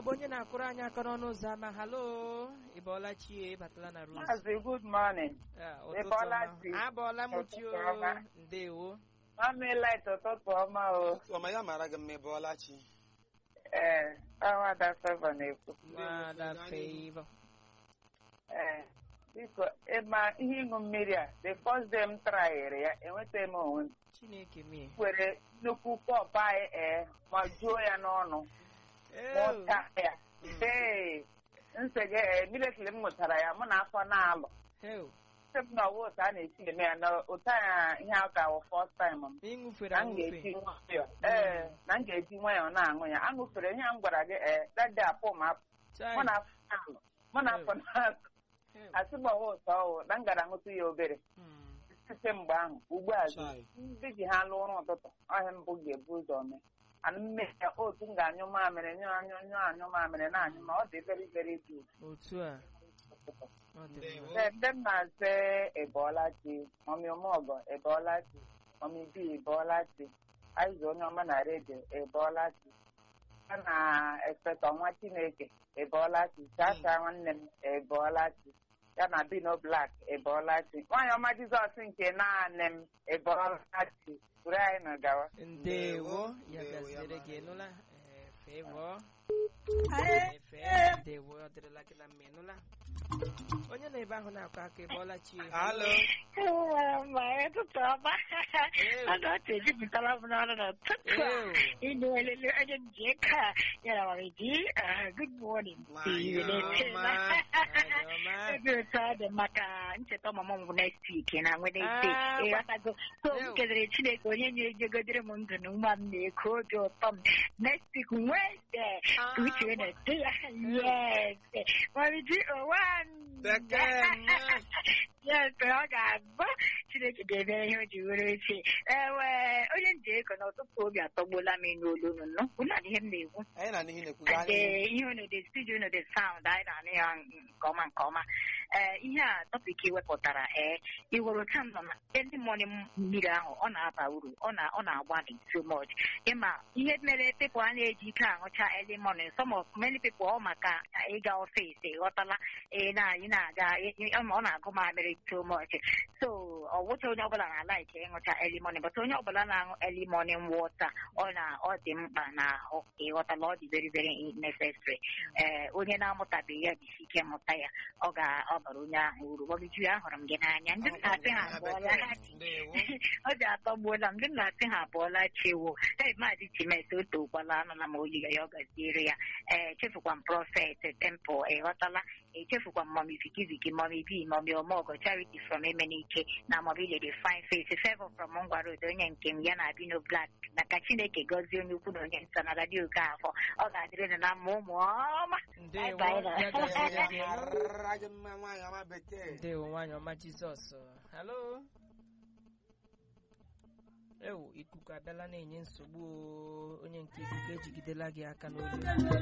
bụ onye na-akụrụ anyị aka n'ọnụ ụzọ ama halo ị bọọla chi ị batala na rose Maazị good morning. Ah, ị ụtụtụ bọọla ọma. chi? abọọla m chi o Ụtụtụ ọma. ndewo Mami light ụtụtụ ọma o. ọma ya mara gị mma ịbọọla chi Ee, Awada Favour na-ekwu. nwada favor Ee, biko ịma ihe ịṅụ mmiri a the first day m trayere ya enwetaghị m onwe m. chineke mie were nnukwu pọpụ anyị ee ma juo ya n'ọnụ Ew. mụta ya. Ee, nsege ee military m mụtara ya mụ na afọ na-alụ. Ew. Sị m na ọwa otu a na-esi eme ya na otu a ihe a ka wụ first time m. ịṅụfere na m aṅụfe ga-eji nwayọọ ee na m ga-eji nwayọọ na-aṅụ ya aṅụfere ihe m gwara gị ee dade apụ m apụ Chai. mụ na afọ na-alụ mụ na afọ na-alụ Ew. asị m ọwa ụtọ ọwụ na m gara ṅụtụ ya obere Mm. site mgbe ahụ ugbu a Chai. ndị ji ha lụọ ụra ụtụtụ ọhịa mbụ ga-ebu ụzọ mee ana mme ya otu m ga-anyụ mamịrị nyụ anyụ nyụ anyụ mamịrị na-anyụ ma ọ dị very very good otu a ọ dị Ndewo. mma. Ee, ndị m na-asị ịbọọla chi mọmi ọmọgọ ịbọọla chi mọmi bi ịbọọla chi aịza onye ọma na redio ịbọọla chi a na-ekpeta ọnwa chineke ịbọọla chi chacha nwanne m ịbọọla chi ya na bino blak ịbọọla chi nwaanyị ọma jizọs nke naanị m ịbọọla chi buru anyị na gawa ndewo ya Ndewo, ya gasịrị gị mara. nụla Eh, favor efe ndewo ọ dịrịla gị na mma ịnụla onye na ebe ahụ na-akọ aka ịbọọla chi halo ma ụtụtụ ọma ọnụ ọchị ejupụtara m n'ọrụ n'ụtụtụ a Ew. ịnụ olele onye nji eke a yara mara ji good morning Nwanyị ọma. Nwanyị ọma. ebe otu ọ dị maka ncheta ọmụmụ m bụ next week na Wednesday Ah, ịghọtago so m Ew. kelere Chineke onye na-ejegodere m ndụ na nwa m na-eko obi ụtọ m next week Wednesday Ah. ka uche na-ete ya yes mariji owan Bekee mma. yes ọ ga-abụ chineke ga-eme ihe o ji were echi ewe onye nji ego n'ụtụtụ obi atọgbuola m ịnụ olu unu nụ unu na ihe m na-ekwu anyị na n'ihi na-ekwuga and anyị eh, ihe unu dị studio unu dị sound anyị na-anụ ya nke ọma nke ọma ee ihe a tọpik wepụtara ee iwere ka m nọ na early morning mmiri ahụ ọ na-aba uru ọ na ọ na-agbalị so much ịma ihe mere people a na-eji ike aṅụcha early morning some of many people ọ maka ịga ọfịs ịghọtala ị na ị na-aga ị- ị- ọ na-agụ mamịrị so much so ọ wụcha onye ọbụla na-ala ike ịṅụcha early morning but onye ọbụla na-aṅụ early morning water ọ na ọ dị mkpa n'ahụ ịghọtala ọ dị very very necessary ee onye na-amụtabeghị ya jisi ike mụta ya ọ ga ọ bara onye ahụ uru gbagiju ahụrụ m gị n'anya ndị m na-asị ha abụọla ha chi Ndewo. ọ ji atọgbuola m ndị m na-asị ha abụọla chiwo ee maazị chimes o tokwala anụla m oyiga ya ọ gaziere ya ee chefukwa m prọfet tempụl ịghọtala echefukwa m mọmi vikiviki mọmi bi mọmi ọmọgọ charity from emenike na mọmi lady fine face favor from ngwa road onye nke m ya na abino black na ka chineke gọzie onye ukwu na onye nta na radio oke afọ ọ ga-adịrị na mma ụmụ ọma ndewo Bye bye. ya gasịrị gị nụ. Mara gị mma nwaanyị ọma bekee ndewo nwanyị ọma jizọs halo ewu ikuku abịala na-enye nsogbu o. onye nke ikuku ejigidela gị aka n'olu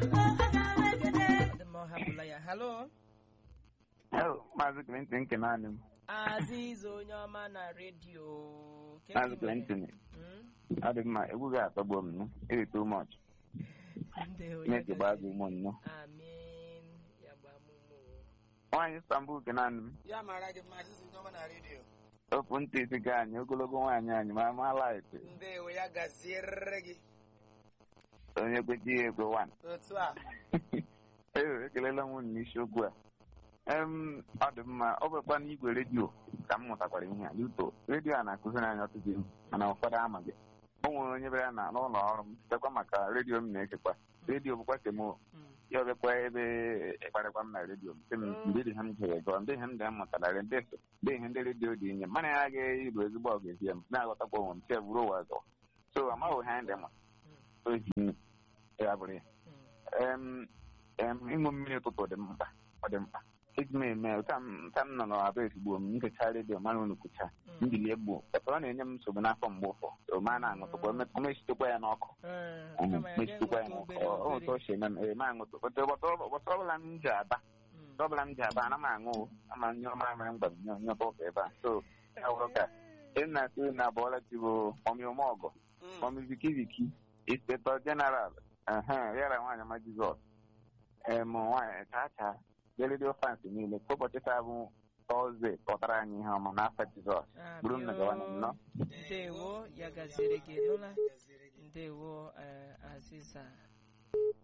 ọ dị mma ọ hapụla ya halo Maazị Clinton nke naanị m. aziza onye ọma na redio Ke Maazị ka ị mere? Clinton, Mm? ọ dị mma, egwu ga-atọgbu m nụ. Iri too much. ndewo ya Chineke gbaa gị gasịrị. ụmụ nnụ. amen ya gbaa m ume o. Nwaanyị Istanbul nke naanị m. ya mara gị mma sisi ọma na redio Ofu ntị isi gị anyị, ogologo nwaanyị anyị, ma ma laịtị. ndewo ya gaziere gị Onye kwechi ya ekwe wan. otu a Ee, ekelela m unu n'isiokwu a. Em, ọ dị mma, ọ bụkwa n'igwe redio ka m mụtakwara ihe a. Yuto, redio a na-akụziri anyị ọtụtụ ihe, mana ụfọdụ amaghị. O nwere onye bịara na n'ụlọ ọrụ m, sitekwa maka redio m na-ekekwa. Redio bụkwa kemo Mm. ya ọbịakwa ebe ịkparịkwa m na redio m sị m Mm. ndị dị ha m jere gụọ ndị ihe m dị m mụtara ndị so ndị ihe ndị redio dị inye mana ya agaghị ịbụ ezigbo ọgezi ya m na-aghọtakwa onwe m tie buru ụwa zọ so amaghị ha ndị ma ohi nne ya bụrụ ya Mm. em em ịṅụ mmiri ụtụtụ dị mkpa ọ dị mkpa eji m eme ụta m nta m nọ n'aba ezigbo m nkecha redio mara unu kụcha Mm. mbili egbuo papa ọ na-enye m nsogbu n'afọ mgbe ụfọ so ma na-aṅụtụkwa mesitekwa ya n'ọkụ Eh, kama ya mesitekwa ya ga-enweta n'ọkụ obere ọ obere. ụtọ ochie eme m ee ma aṅụtụ ụbọchị ọbụla m ji aba Mm. Mgbe ọbụla m ji aba ana m aṅụ o. ama nye ọma mere mgba m nye ụka ebe a so ya wụrụ ka ị na-asị na abụọla tibo mọmi ọmọgọ Mm. mọmi viki viki inspector general ehe yara nwaanyị ọma jizọs em nwaanyị chacha ndị redio fans niile ka ụbọchị taa bụ tọzdee kpọtara anyị ihe ọma n'afọ jizọs bụrụ nna gawa na nnọọ ndewo ya gaziere gị nụla ndewo eh, aziza